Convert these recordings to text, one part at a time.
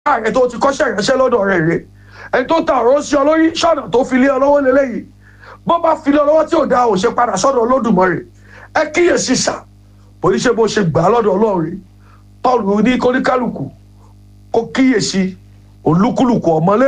ààrẹ tó ti kọ́ṣẹ́ ìránṣẹ́ lọ́dọ̀ rẹ̀ rè ẹni tó ta ọ̀rọ̀ sí ọ lórí ṣọ́nà tó fi lé ọ lọ́wọ́ lélẹ́yìí bó bá fi lé ọ lọ́wọ́ tí ò dáa ò ṣe padà sọ́dọ̀ Olódùmarè ẹ kíyèsí sà bó ní ṣe bó ṣe gbà á lọ́dọ̀ Ọlọ́run rè Paul ní kóníkálùkù kó kíyèsí olúkúlùkù ọmọlé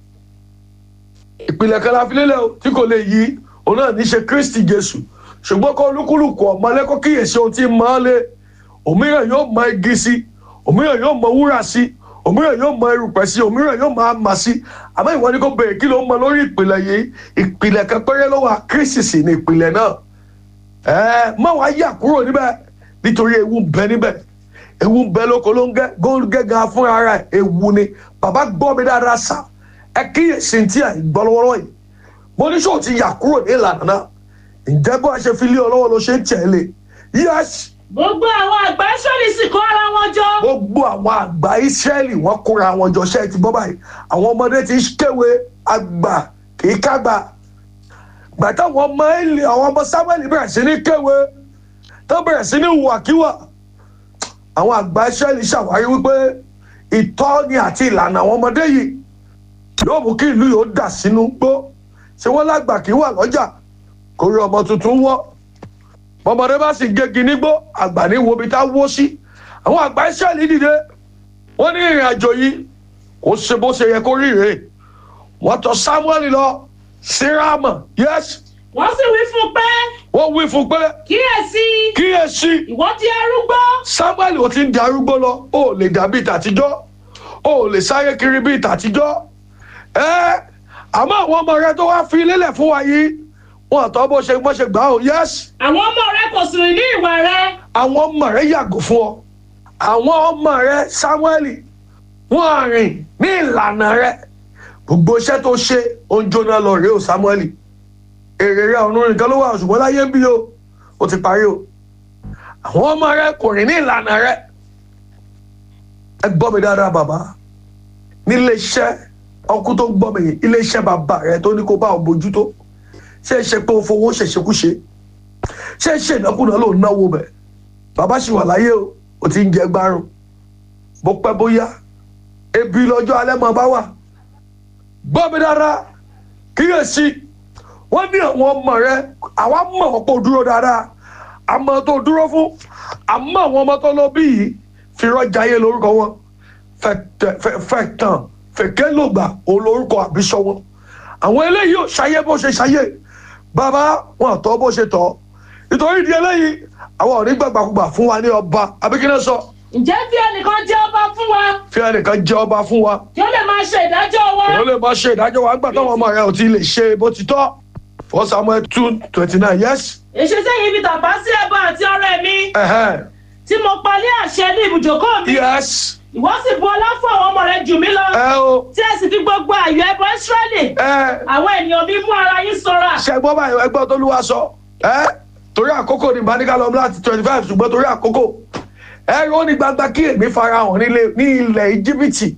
ìpìlẹ̀ kan la fi lélẹ̀ o tí kò lè yí òun náà ní ṣe Kristi Jésù ṣùgbọ́n kó olúkúlùkù ọmọlé kó kíyèsí ohun tí ń mọ́ lé òmíràn yóò mọ igi sí òmíràn yóò mọ wúrà sí òmíràn yóò mọ erùpẹ̀ sí òmíràn yóò mọ àmà sí àmọ́ ìwọ ni kò béèrè kí ló ń mọ lórí ìpìlẹ̀ yìí ìpìlẹ̀ kan péré ló wà Kristi sì ni ìpìlẹ̀ náà ẹ má wàá yà kúrò níbẹ̀ nítorí ewu ń bẹ níbẹ̀ ewu ń bẹ lóko ló ń gẹ́ góńgẹ́ gan fúnra rẹ̀ ewu ni bàbá gbọ́ mi dáadáa sà ẹ kíyèsí tí à ń gbọ́ lọ́wọ́lọ́wọ́ yìí mo ní sọ ti yà kúrò ní ìlànà náà ǹjẹ́ bó a ṣe fi lé ọ lọ́wọ́ ló ṣe ń tẹ̀lé yẹ́sì gbogbo àwọn àgbà Ísírẹ́lì sì kó ara wọn jọ. gbogbo àwọn àgbà Ísírẹ́lì wọ́n kóra wọn jọ ṣe ti bọ́ báyìí àwọn ọmọdé ti kéwe àgbà kì í kágbà gbàtà àwọn ọmọ ẹlẹ àwọn ọmọ Sámúẹ́lì bẹ̀rẹ̀ sí ní kéwe tó bẹ̀rẹ̀ sí ní hùwàkíwà àwọn àgbà Ísírẹ́lì ṣàwárí wípé ìtọ́ni àti ìlànà àwọn ọmọdé yìí yóò mú kí ìlú yóò dà sínú gbó ṣé wọ́n lágbà kí wà lọ́jà kó rí ọmọ tuntun wọ́ bọ́mọdé bá sì gégi nígbó àgbà ní wo ibi tá wó sí àwọn àgbà Ísírẹ́lì dìde wọ́n ní ìrìn àjò yìí kò ṣe bó ṣe yẹ kó rí rèé wọ́n tọ̀ Sámúẹ́lì lọ sí Rámà yẹ́sì wọ́n sì wí fún un pé wọ́n wí fún pé kíyèsí kíyèsí ìwọ ti arúgbó. Sámúẹ́lì ò ti ń darúgbó lọ ó lè dàbí tàtijọ́ ó lè sáré kiri bíi tàtijọ́ ẹ àmọ́ àwọn ọmọ rẹ tó wá fi lélẹ̀ fún wa yìí wọn àtọ́ bó ṣe bó ṣe gbà ó yẹ́sì àwọn ọmọ rẹ kò sì rìn ní ìwà rẹ. àwọn ọmọ rẹ yàgò fún ọ àwọn ọmọ rẹ Sámúẹ́lì wọn rìn ní ìlànà rẹ gbogbo iṣẹ́ tó ṣe ó ń jóná lọ rèé o Sámúẹ́lì èrè rẹ ọ̀run nìkan ló wà ṣùgbọ́n láyé ń bí o ó ti parí o àwọn ọmọ rẹ kò rìn ní ìlànà rẹ ẹ gbọ́ mi dáadáa bàbá nílé iṣẹ́ ọkú tó ń gbọ́ mi yìí ilé iṣẹ́ bàbá rẹ tó ní kó bá ọ bójútó ṣé ẹ ṣe pé o fowó ṣèṣekúṣe ṣé ẹ ṣe ìnákúnà ló ń náwó bẹ̀ bàbá ṣì wà láyé o ò ti ń jẹ gbárùn bó pẹ́ bóyá ebi lọ́jọ́ alẹ́ máa bá wà gbọ́ mi dáadáa kíyèsí wọ́n ní àwọn ọmọ rẹ àwa mọ̀ wọ́n pé o dúró dáadáa àmọ́ tó dúró fún àmọ́ àwọn ọmọ tó lọ bí yìí fi rọ́jà yé lórúkọ wọn fẹ̀tàn fẹ̀kẹ́ lògbà òun lórúkọ àbísọ wọn àwọn eléyìí ò ṣayé bó ṣe ṣayé bàbá wọn tọ́ bó ṣe tọ́ nítorí ìdí eléyìí àwọn ò ní gbàgbàkúgbà fún wa ní ọba abikínà sọ ǹjẹ́ bí ẹnìkan jẹ́ ọba fún wa fi ẹnìkan jẹ ọba fún wa kí ó lè máa ṣe ìdájọ́ wa. ó lè máa ṣe ìdájọ́ wa nígbà táwọn ọmọ rẹ ò ti lè ṣe bó ti tọ́ for Samuel two twenty nine yes èṣe sẹ́yìn ibi tàbá sí ẹbọ àti ọrẹ mi ẹ̀hẹ́n, tí mo palẹ̀ àṣẹ ní ibùjókòó mi yes ìwọ sì bu ọlá fún àwọn ọmọ rẹ jù mí lọ ẹ o tí ẹ sì fi gbogbo àyọ ẹbọ Ísírẹ́lì ẹ àwọn ènìyàn mi mú ara yín ṣọ́ra. ṣẹgbọ́n báyìí ẹgbọ́n tó lúwa sọ ẹ torí àkókò ní ìbánikálọ̀ láti twenty five ṣùgbọ́n torí àkókò ẹ ó ní gbangba kí èmi farahàn nílé ní ilẹ̀ íjíbítì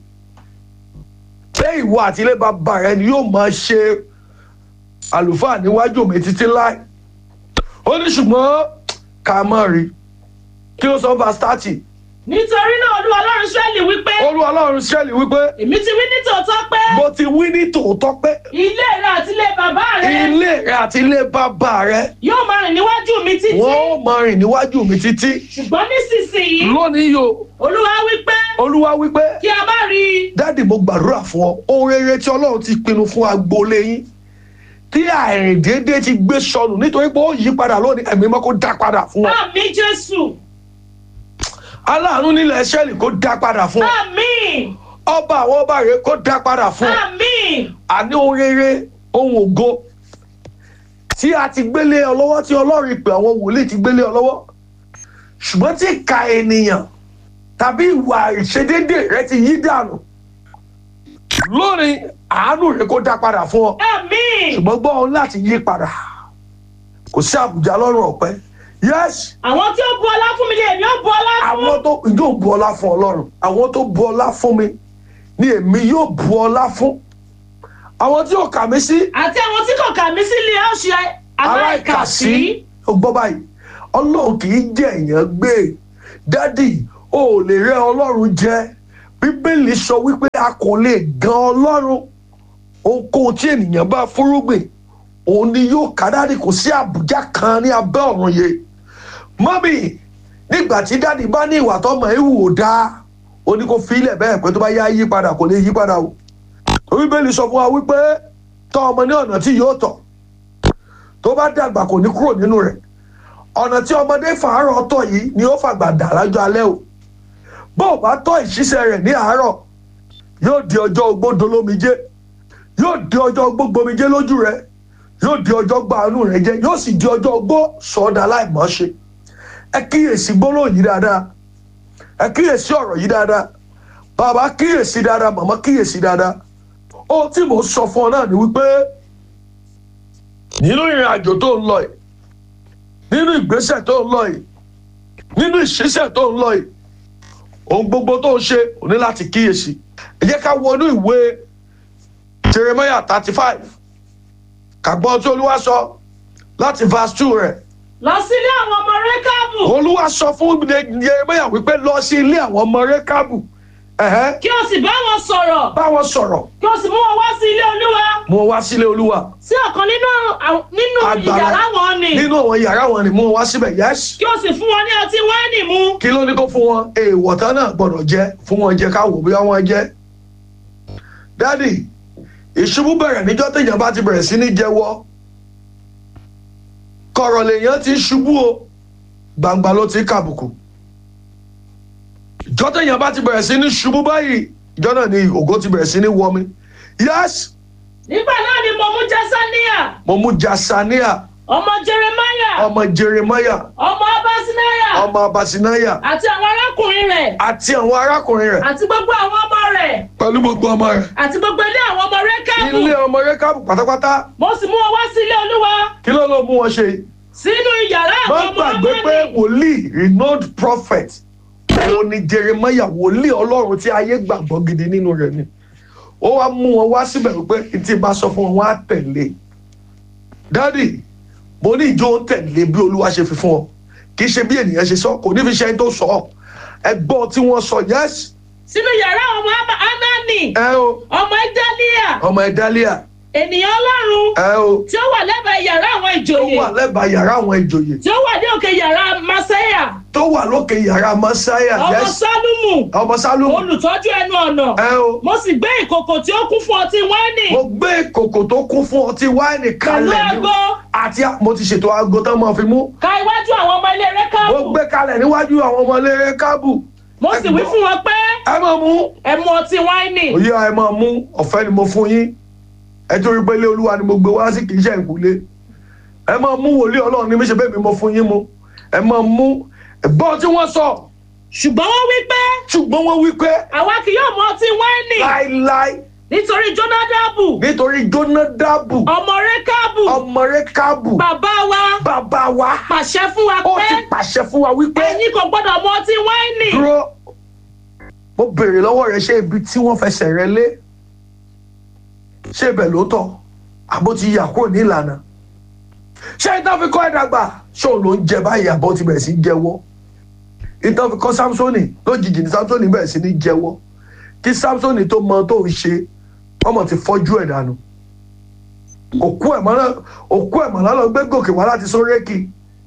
pé ìwọ àti ilé bàbá rẹ ni yóò máa ṣe àlùfáà níwájú mi títí láì ó ní ṣùgbọ́n ká má rí kí ló sọ verse thirty nítorí náà olúwa ọlọ́run Ísírẹ́lì wípé olú ọlọ́run sẹ́ẹ̀lì wípé èmi ti wí ní tòótọ́ pé mo ti wí ní tòótọ́ pé ilé rẹ àti ilé bàbá rẹ ilé rẹ àti ilé bàbá rẹ yóò máa rìn níwájú mi títí wọ́n ó máa rìn níwájú mi títí ṣùgbọ́n nísinsìnyí lónìí yo olúwa wípé olúwa wípé kí a má rí i dáàdì mo gbàdúrà fún ọ ohun rere tí ọlọ́run ti pinnu fún agboolé yín tí àìrìndéédé ti gbé sọnù nítorí pé ó yí padà lónìí ẹ̀mí mọ́ kó dá padà fún ọ àmín Jésù aláàánú nílẹ̀ ṣẹ́ẹ̀lì kó dá padà fún ọ àmín ọba àwọn ọba rẹ kó dá padà fún ọ àmín àní ohun rere ohun ògo tí a ti gbélé ọ lọ́wọ́ tí ọlọ́run ìpè àwọn wòlíì ti gbélé ọ lọ́wọ́ ṣùgbọ́n tí ìka ènìyàn tàbí ìwà ìṣedédé rẹ ti yí dànù lónìí àánú rẹ kó dá padà fún ọ àmín ṣùgbọ́n gbọ́ ọ láti yí padà kò sí àbùjá lọ́rùn ọ̀pẹ yes àwọn tí ó bu ọlá fún mi ni èmi ó bu ọlá fún àwọn tó yóò bu ọlá fún ọlọ́run àwọn tó bu ọlá fún mi ni èmi yóò bu ọlá fún àwọn tí ò kà mí sí àti àwọn tí kò kà mí sí ilé ó ṣe aláìkàsí ó gbọ́ báyìí ọlọ́run kì í jẹ́ èèyàn gbé dádì o ò lè rẹ́ ọlọ́run jẹ bíbélì sọ wípé a kò lè gan ọlọ́run ohunkóhun tí ènìyàn bá fúrúgbìn òun ni yóò ká dáàdì kò sí àbújá kan ní abẹ́ ọ̀run yìí mọ́mì nígbà tí dáàdì bá ní ìwà tọmọ ewu ò dáa ó ní kó fi ilẹ̀ bẹ́ẹ̀ pé tó bá yá yí padà kò lè yí padà o bíbélì sọ fún wa wípé tọ́ ọmọ ní ọ̀nà tí yóò tọ̀ tó bá dàgbà kò ní kúrò nínú rẹ̀ ọ̀nà tí ọmọdé fàárọ̀ tọ̀ yìí ni ó fàgbà dà lájọ́ alẹ́ o bó o bá tọ́ ìṣiṣẹ́ rẹ̀ ní àárọ̀ yóò di ọjọ́ ogbó dolómijé yóò di ọjọ́ ogbó gbomijé lójú rẹ̀ yóò di ọjọ́ gbanú rẹ̀ jẹ́ yóò sì di ọjọ́ ogbó sọ̀ọ́dà láìmọ́ṣe ẹ kíyèsí gbólóhùn yìí dáadáa ẹ kíyèsí ọ̀rọ̀ yìí dáadáa bàbá kíyèsí dáadáa màmá kíyèsí dáadáa ohun tí mò ń sọ fún ọ náà ni wípé nínú ìrìn àjò tó ń lọ yìí nínú ìgbésẹ̀ tó ń lọ yìí nínú ìṣiṣẹ́ tó ń lọ yìí ohun gbogbo tó ń ṣe ò ní láti kíyèsí ẹ jẹ́ ká wọnú ìwé Jeremiah thirty five kàgbọ́n tí olúwa sọ láti verse two rẹ̀ lọ sílé àwọn ọmọ rékàbù olúwa sọ fún Jeremiah wípé lọ sí ilé àwọn ọmọ rékàbù ẹ̀hẹ́, kí o sì bá wọn sọ̀rọ̀ bá wọn sọ̀rọ̀ kí o sì mú wọn wá sí ilé olúwa mú wọn wá sílé olúwa sí ọ̀kan nínú àwọn- nínú Àgbàlá. ìyàrá wọn ni nínú àwọn yàrá wọn ni mú wọn wá síbẹ̀ yẹ́sì. kí o sì fún wọn ní ọtí wáìnì mu kí ló ní kó fún wọn èèwọ̀ tán náà gbọ́dọ̀ jẹ́ fún wọn jẹ ká wò bí wọ́n jẹ́. dádì ìṣubú bẹ̀rẹ̀ níjọ́ téèyàn bá ti bẹ̀rẹ̀ sí ní jẹ́wọ́ kọ̀rọ̀ lèèyàn ti ṣubú o gbangba ló ti kàbùkù ìjọ́ téèyàn bá ti bẹ̀rẹ̀ sí ní ṣubú báyìí ìjọ́ náà ni ògo ti bẹ̀rẹ̀ sí ní wọmi yes nígbà náà ni mo mú jẹsánìyà mo mú jasania ọmọ jeremaya ọmọ jeremiah ọmọ abasinaya ọmọ abasinaya àti àwọn arákùnrin rẹ̀ àti àwọn arákùnrin rẹ̀ àti gbogbo àwọn ọmọ rẹ̀ pẹ̀lú gbogbo ọmọ rẹ̀ àti gbogbo ilé àwọn ọmọ rékàbù ilé ọmọ rékàbù pátápátá mo sì mú wọn wá sí ilé olúwa kí ló ló mú wọn ṣe sínú ìyàrá má àwọn ọmọ gbàgbé pé amóni wòlíì renowned prophet òun ni jeremiah wòlíì ọlọ́run tí ayé gbàgbọ́ gidi nínú rẹ̀ ni ó wá mú wọn wá síbẹ̀ wípé tí bá sọ fún wọn wọn á tẹ̀lé dádì mo ní ìjọ ń tẹ̀lé bí olúwa ṣe fi fún ọ kì í ṣe bí ènìyàn ṣe sọ kò ní fi ṣe ẹni tó sọ ọ ẹgbọ́n tí wọ́n sọ yẹ́sì sínú ìyàrá àwọn ọmọ Ama- anani ẹ o ọmọ ẹdálíà ọmọ ẹ̀dálíà ènìyàn ọlọ́run ẹ o tí ó wà lẹ́bàá yàrá àwọn tó ìjòyè wà lẹ́bàá yàrá àwọn ìjòyè tí ó wà ní òkè yàrá masaya tó wà lókè yàrá mọ́sáyà ọmọ yẹ́sì sálúmù ọmọ sálùmù olùtọ́jú ẹnu ọ̀nà ẹ o mo sì gbé ìkòkò tí ó kún fún ọtí wáìnì mo gbé kòkò tó kún fún ọtí wáìnì pẹ̀lú kalẹ̀ ní aago àti mo ti ṣètò aago tán máa fi mú ka iwájú àwọn ọmọ ilé mo rékàbù gbé kalẹ̀ níwájú àwọn ọmọ eléré kábù mo sì wí fún wọn pé ẹ máa mú ẹ mu ọtí wáìnì òye ẹ máa mú ọ̀fẹ́ ni mo fún yín ẹ torí pé ilé olúwa ni mo gbé wá sí kì í ṣe ìkúlé ẹ máa mú wòlíì ọlọ́run ní méṣe bẹ́ẹ̀ mi mo fún yín mu ẹ máa mú ẹ̀gbọ́n tí wọ́n sọ ṣùgbọ́n wọ́n wí pé ṣùgbọ́n wọ́n wí pé àwa kì yóò mu ọtí wáìnì láíláí nítorí jónádàbù nítorí jónádàbù ọmọ rékàbù ọmọ rẹ kábù bàbá wa bàbá wa pàṣẹ fún wa ó pé ti pàṣẹ fún wa wípé ẹ̀yin kò gbọ́dọ̀ mu ọtí wáìnì dúró mo béèrè lọ́wọ́ rẹ ṣé ibi tí wọ́n fẹsẹ̀ rẹ lé ṣé ibẹ̀ ló tọ́ àbó ti yà kúrò ní ìlànà ṣé ìtàn fi kọ́ ẹ̀dàgbà ṣé òun ló ń jẹ báyìí àbó ti bẹ̀rẹ̀ sí í jẹ́wọ́ ìtàn fi kọ́ samsoni lójijì ní samsoni bẹ̀rẹ̀ sí ní jẹ́wọ́ kí samsoni tó mọ tó ń ṣe ọmọ ti fọ́jú ẹ̀ dànù òkú ẹ̀ mọ́ náà òkú ẹ̀ mọ́ náà lọ gbé gòkè wá láti sóréèkì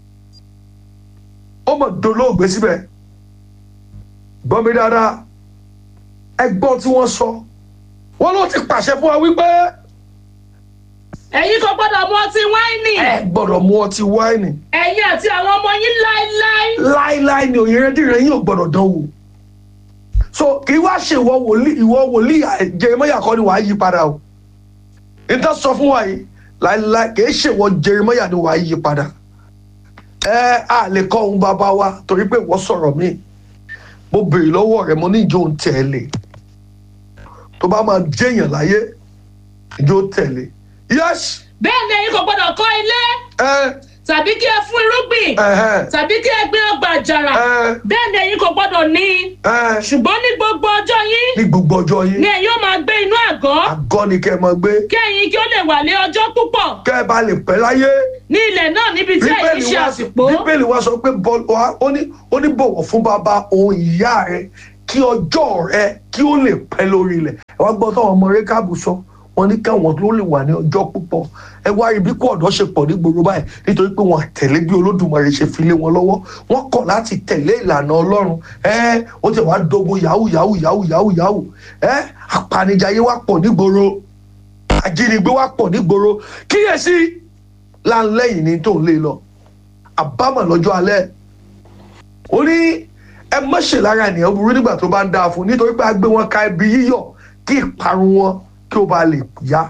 ó mọ̀ dolóògbé síbẹ̀ gbọ́ mi dáadáa ẹgbọ́n tí wọ́n sọ wọ́n ló ti pàṣẹ fún wa wípé ẹ̀yin kò gbọ́dọ̀ mu ọtí wáìnì ẹ gbọ́dọ̀ mu ọtí wáìnì ẹ̀yin àti àwọn ọmọ yín láéláé láíláí ni òyìnbó yín ò gbọ́dọ̀ dán wò so kì í wá ṣe ìwọ wòlíì ìwọ wòlíì Jeremáyà kọ́ ni wàá yí padà o níta sọ fún wa yìí láíláí kì í ṣe ìwọ Jeremáyà ni wàá yí padà ẹ á lè kọ́ ohun bàbá wa torí pé ìwọ sọ̀rọ̀ míì mo béèrè lọ́wọ́ rẹ̀ mo ní ìjọ ń tẹ̀lé tó bá máa jẹ́yàn láyé ìjọ tẹ̀lé yes bẹ́ẹ̀ ni ẹ̀yin kò gbọ́dọ̀ kọ́ ilé ẹ tàbí kí ẹ fún irúgbìn ẹ tàbí kí ẹ gbé ọgbà àjàrà ẹ bẹ́ẹ̀ ni ẹ̀yin kò gbọ́dọ̀ ní ẹ ṣùgbọ́n ní gbogbo ọjọ́ yín ní gbogbo ọjọ́ yín ni ẹ̀yin ó máa gbé inú àgọ́ àgọ́ ni kẹ́ ẹ máa gbé kí ẹ̀yin kí ó lè wà lé ọjọ́ púpọ̀ kẹ́ ẹ bá lè pẹ́ láyé ní ilẹ̀ náà níbi tí ẹ̀yin bíbélì ṣe wa àsìpó bíbélì wa sọ pé bọ́- wa- ó ní ó ní bọ̀wọ̀ fún bàbá òun ìyá rẹ kí ọjọ́ rẹ kí ó lè pẹ́ lórí ilẹ̀ ẹ wá gbọ́ táwọn ọmọ rékàbù sọ wọn ní káwọn tó lè wà ní ọjọ́ púpọ̀ ẹ wá rí bí kó ọ̀dọ́ ṣe pọ̀ ní gbòòrò báyìí nítorí pé wọn tẹ̀lé bí olódùmarè ṣe fi lé wọn lọ́wọ́ wọn kọ̀ láti tẹ̀lé ìlànà ọlọ́run ẹ ó ti wá dogun yahoo yahoo yahoo yahoo yahoo ẹ apanijayé wá pọ̀ ní gbòòrò ajínigbé wá pọ̀ ní gbòòrò kíyèsí láńlẹ́yìn ní tó ń lé lọ àbámọ̀ lọ́jọ́ alẹ́ ó ní ẹ má ṣe lára ènìyàn burú nígbà tó bá ń dáa fún nítorí pé a gbé wọn ka ibi yíyọ̀ kí ìparun wọn kí ó bá lè yá.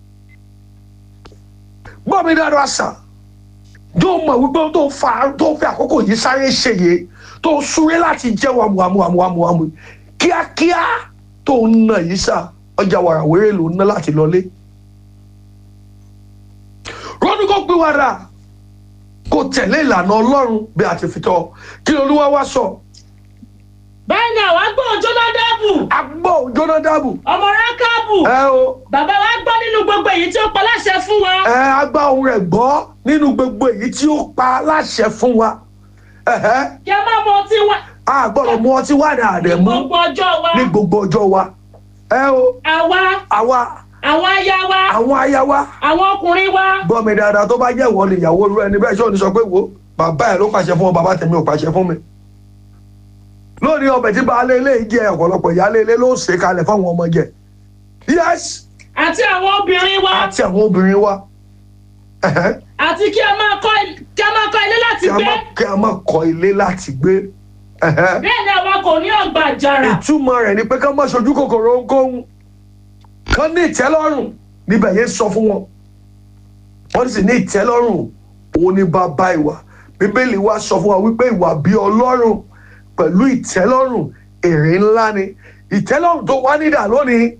gbọ́ mi dáadáa sà yóò mọ̀ wípé tó fa tó fi àkókò yìí sáré ṣèyẹ tó súré láti jẹ́ wàmùwàmùwàmùwàmù kíákíá tó ń nà yìí sà ọjà wàràwérè ló ń ná láti lọlé. rọ́dún kò gbé wàrà kò tẹ̀lé ìlànà ọlọ́run bí a ti fi tọ́ kí olúwa wá sọ. bẹ́ẹ̀ ni àwa gbọ́ Jónádàbù agbó jónádàbù ọmọ rákàbù ẹ o bàbá wa gbọ́ nínú gbogbo èyí tí ó pa láṣẹ fún wa ẹ agbá ohun rẹ̀ gbọ́ nínú gbogbo èyí tí ó pa láṣẹ fún wa ẹ̀hẹ́, kí a má mọ ọtí wa a gbọ́dọ̀ mú ọtí wà ní àdẹ̀mú gbogbo ọjọ́ wa ní gbogbo ọjọ́ wa ẹ o àwa àwa àwọn aya wa àwọn aya wa àwọn ọkùnrin wa gbọ́ mi dáadáa tó bá jẹ́ ìwọ ni ìyàwó rẹ ní bẹ́ẹ̀ ṣé ò ní sọ pé wo bàbá ẹ̀ ló pàṣẹ fún ọ bàbá tèmi ò pàṣẹ fún mi lónìí ọbẹ̀ tí baálé ilé yìí jẹ ọ̀pọ̀lọpọ̀ ìyáálé ilé ló ṣe kalẹ̀ fáwọn ọmọ jẹ yes àti àwọn obìnrin wa àti àwọn obìnrin wa ẹ̀hẹ́, àti kí a máa kọ́ kí a máa kọ́ ilé láti kí a gbé má kí a má kọ́ ilé láti gbé ẹ̀hẹ́. bẹ́ẹ̀ ni àwa kò ní ọgbà àjàrà ìtumọ̀ rẹ̀ ni pé ká má ṣojú kòkòrò ohunkóhun kán ní ìtẹ́lọ́rùn níbẹ̀ yẹn sọ fún wọn wọ́n sì ní ìtẹ́lọ́rùn òun ní bàbá ìwà bíbélì wa sọ fún wa wípé ìwà bí ọlọ́run pẹ̀lú ìtẹ́lọ́rùn èrè ńlá ni ìtẹ́lọ́rùn tó wá nídà lónìí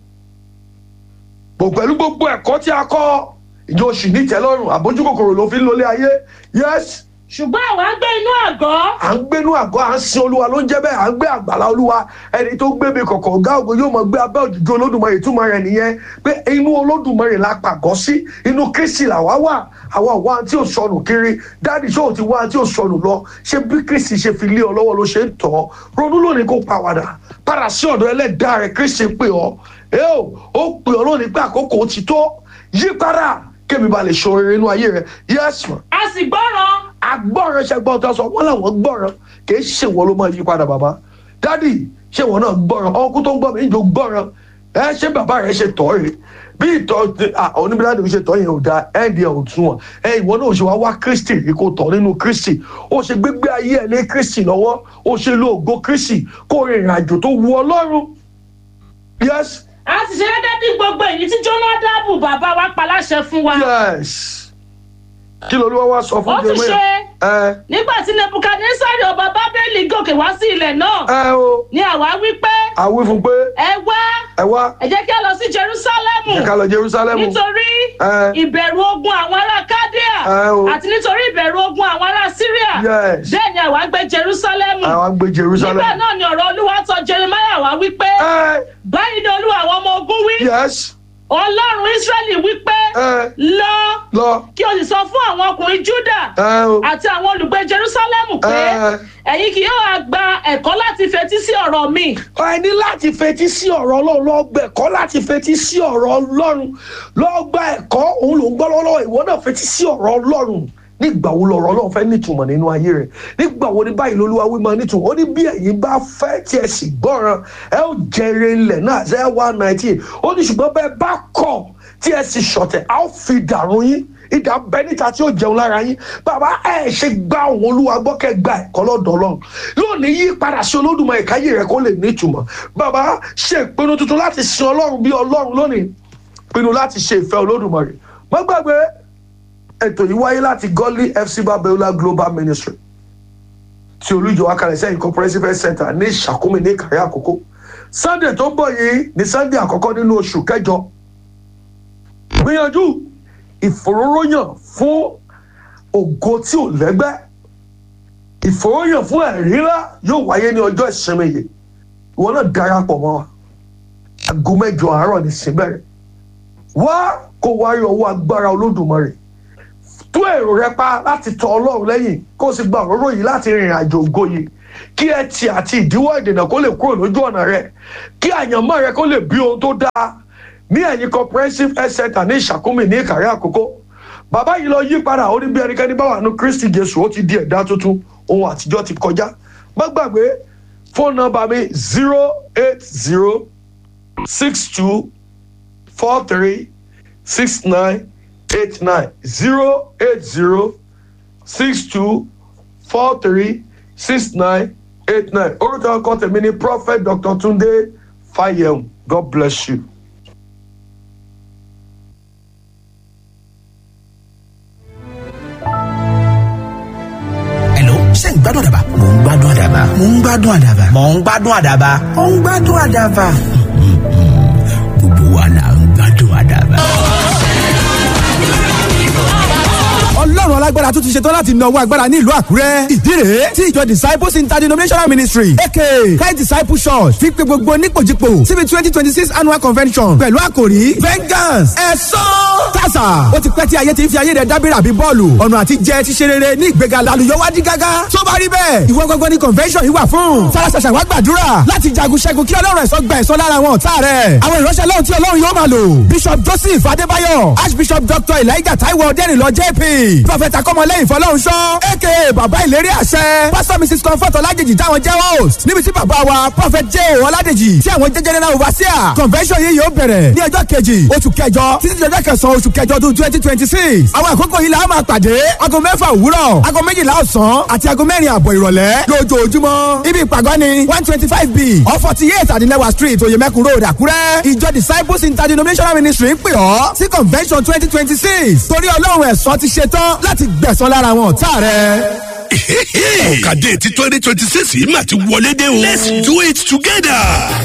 bò pẹ̀lú gbogbo ẹ̀kọ́ tí a kọ́ ìjọ òsì ní ìtẹ́lọ́rùn àbójú kòkòrò ló fi ń lólé ayé yes ṣùgbọ́n àwa ń gbé inú àgọ́ à ń gbénú àgọ́ à ń sin olúwa ló ń jẹ́ bẹ́ẹ̀ à ń gbé àgbàlá olúwa ẹni tó gbé mi kọ̀kọ̀ ọ̀gá ògo yóò mọ̀ gbé abẹ́ òjìjú olódùmarè túmọ̀ rẹ̀ nìyẹn pé inú olódùmarè la pàgọ́ sí inú kristi làwa wà àwa wà tí ò sọnù kiri dáàdì ṣé ò ti wá tí ò sọnù lọ ṣé bí kristi ṣe fi lé ọ lọ́wọ́ ló ṣe ń tọ́ ọ ronú lónìí kó pàwàdà padà sí ọ̀dọ̀ ẹlẹ́dàá rẹ̀ kristi pè ọ́ ẹ ò ó pè ọ́ lónìí pé àkókò ti tó yí padà kémi ba lè ṣoore nínú ayé rẹ yes ma a sì gbọ́ràn agbọ́ràn ṣe gbọ́ tó sọ wọ́n làwọn gbọ́ràn kì í ṣe wọ́n ló máa yí padà bàbá dádì ṣé wọ́n náà gbọ́ràn ọkú tó ń gbọ́ mi ìjọ gbọ́ràn ẹ ṣé bàbá rẹ ṣe tọ́ rè bí ìtọ́ oníbíládì ṣe tọ́ yẹn ò da ẹ̀ẹ́dì ẹ̀ ò tún wọn ẹ ìwọ náà ò ṣe wá wá kristi rí kó tọ́ nínú kristi ó ṣe gbégbé ayé ẹ̀ lé kristi lọ́wọ́ ó ṣe lo ògo kristi kó rìnrìn àjò tó wu ọlọ́run yes a sì ṣe gẹ́gẹ́ bí gbogbo èyí tí Jónádàbù bàbá wa pa láṣẹ fún wa yes kí ló ló wá sọ fún ó ti Jeremiah? ṣe ẹ nígbà tí Nebukadnesari ọba Bábélì gòkè wá sí ilẹ̀ náà ẹ o ni àwa wí pé àwí fún pé ẹ wá ẹ wá ẹ jẹ́ kí a lọ sí Jerúsálẹ́mù ẹ ká lọ Jerusalem nítorí ẹ ìbẹ̀rù ogun àwọn ará Kádíà Ẹ o. àti nítorí ìbẹ̀rù ogun àwọn ará Síríà Yes. bẹ́ẹ̀ ni àwa gbé Jerúsálẹ́mù àwọn gbé Jerusalem. nígbà náà ni ọ̀rọ̀ Olúwa tọ̀ Jeremiah wá wí pé ẹ báyìí ni Olúwa àwọn ọmọ ogun wí yes Ọlọ́run Ísírẹ́lì wí pé ẹ lọ lọ kí o sì sọ fún àwọn ọkùnrin Júdà ẹ o àti àwọn olùgbé Jerúsálẹ́mù pé ẹ ẹ̀yin kì yóò wá gba ẹ̀kọ́ láti fetí sí ọ̀rọ̀ mi ẹ ní láti fetí sí ọ̀rọ̀ ọlọ́run lọ gba ẹ̀kọ́ láti fetí sí ọ̀rọ̀ ọlọ́run lọ gba ẹ̀kọ́ òun ló ń gbọ́ lọ́wọ́ ìwọ náà fetí sí ọ̀rọ̀ ọlọ́run nígbà wo lọ̀rọ̀ ọlọ́run fẹ́ nítumọ̀ nínú ayé rẹ̀ nígbà wo ni báyìí lolúwa wí máa nítumọ̀ ó ní bí ẹ̀yin bá fẹ́ tí ẹ sì gbọ́ràn ẹ ó jẹrè ilẹ̀ náà ṣe one nineteen ó ní ṣùgbọ́n bẹ́ẹ̀ bá kọ̀ tí ẹ sì ṣọ̀tẹ̀ a ó fi dàrún yín ìdá bẹ níta tí ó jẹun lára yín bàbá ẹ ṣe gba òun olúwa gbọ́ kẹ́ gba ẹ̀kọ́ lọ́dọ̀ ọlọ́run lónìí yí padà sí olódùmarè káyé rẹ kó lè nítumọ̀ bàbá ṣe ìpinnu tuntun láti sin ọlọ́run bí ọlọ́run lónìí pinnu láti ṣe ìfẹ́ olódùmarè má gbàgbé ètò yìí wáyé láti gọ́lí fc babiola global ministry tí olùjọ akalẹ̀ sẹ́yìn comprehensive health center ní ìṣàkómi ní ìkàrí àkókò sunday tó ń bọ̀ yìí ní sunday àkọ́kọ́ nínú oṣù kẹjọ gbìyànjú ìfòróróyàn fún ògo tí ò lẹ́gbẹ́ ìfòróyàn fún ẹ̀rí ńlá yóò wáyé ní ọjọ́ ìsinmi yìí ìwọ náà darapọ̀ mọ́ wa aago mẹ́jọ àárọ̀ ní síbẹ̀rẹ̀ wá kó wá rí ọwọ́ agbára olódùmarè tú èrò rẹ pa láti tọ ọlọ́run lẹ́yìn kó o sì gba òróró yìí láti rìnrìn àjò ògo yìí kí ẹtì àti ìdíwọ́ ìdènà kó lè kúrò lójú ọ̀nà rẹ kí àyànmọ́ rẹ kó lè bí ohun tó dáa ní ẹ̀yìn comprehensive health center ní ìṣàkúmì ní ìkàrẹ́ àkókò bàbá yìí lọ yí padà ó ní bí ẹnikẹ́ni bá wà nù kristi jésù ó ti di ẹ̀dá tuntun ohun àtijọ́ ti kọjá má gbàgbé fóònù nọ́mbà mi zero eight zero six two four three six nine eight nine zero eight zero six two four three six nine eight nine orúkọ ọkọ tèmi ni prophet dr tunde fayem god bless you. Hello, ṣé ń gbádùn àdàbà? Mò ń gbádùn àdàbà. Mò ń gbádùn àdàbà. Mò ń gbádùn àdàbà. Mò ń gbádùn àdàbà. Gbogbo wa là ń gbádùn àdàbà. ọlọ́run alágbára tún ti ṣetán láti nawọ́ agbára ní ìlú àkúrẹ́ ìdí rèé tí ìjọ disciples interdenominational ministry aka kai disciple church fi pe gbogbo nípòjìpò síbi twenty twenty six annual convention pẹ̀lú àkòrí vengeance ẹ̀sán tàṣà ó ti pẹ́ tí ayé ti ń fi ayé rẹ̀ dábìrà bí bọ́ọ̀lù ọ̀nà àti jẹ ti ṣe rere ní ìgbéga lálùyọ́wádìí gágá tó bá rí bẹ́ẹ̀ ìwọ gbogbo ní convention yìí wà fún farasàṣà wá gbàdúrà láti jagun ṣẹ́gun kí ọlọ́run ẹ̀sọ́ gba ẹ̀sọ́ lára àwọn ọ̀tá rẹ̀ àwọn ìránṣẹ́ lọ́hùn tí ọlọ́run yóò máa lò bishop joseph adébáyọ̀ archbishop dr elijah taiwo ọdẹ́rìnlọ jp prophet akọ́mọlẹ́yìn fọlọ́runṣọ́ aka bàbá ìlérí àṣẹ pastor mrs comfort ọládèjì táwọn jẹ́ host níbi tí bàbá wa prophet j o ọládèjì tí àwọn jẹ́ general overseer convention yìí yóò bẹ̀rẹ̀ ní ọjọ́ kejì oṣù kẹjọ títí di ọjọ́ kẹsàn-án oṣù kẹjọ ọdún twenty twenty six àwọn àkókò yìí la á máa pàdé aago mẹ́fà òwúrọ̀ aago méjìlá ọ̀sán àti aago mẹ́rin àbọ̀ ìrọ̀lẹ́ lójoojúmọ́ ibi ìpàgọ́ ni one twenty five b or forty eight adinewa street oyemekun road àkúrẹ́ ìjọ disciples interdenominational ministry ń pè ọ́ sí convention twenty twenty six torí ọlọ́run ẹ̀sọ́ ti ṣetán láti gbẹ̀sán lára àwọn ọ̀tá rẹ̀. ọ̀kadé ti twenty twenty six yìí mà ti wọlé dé o. let's do it together.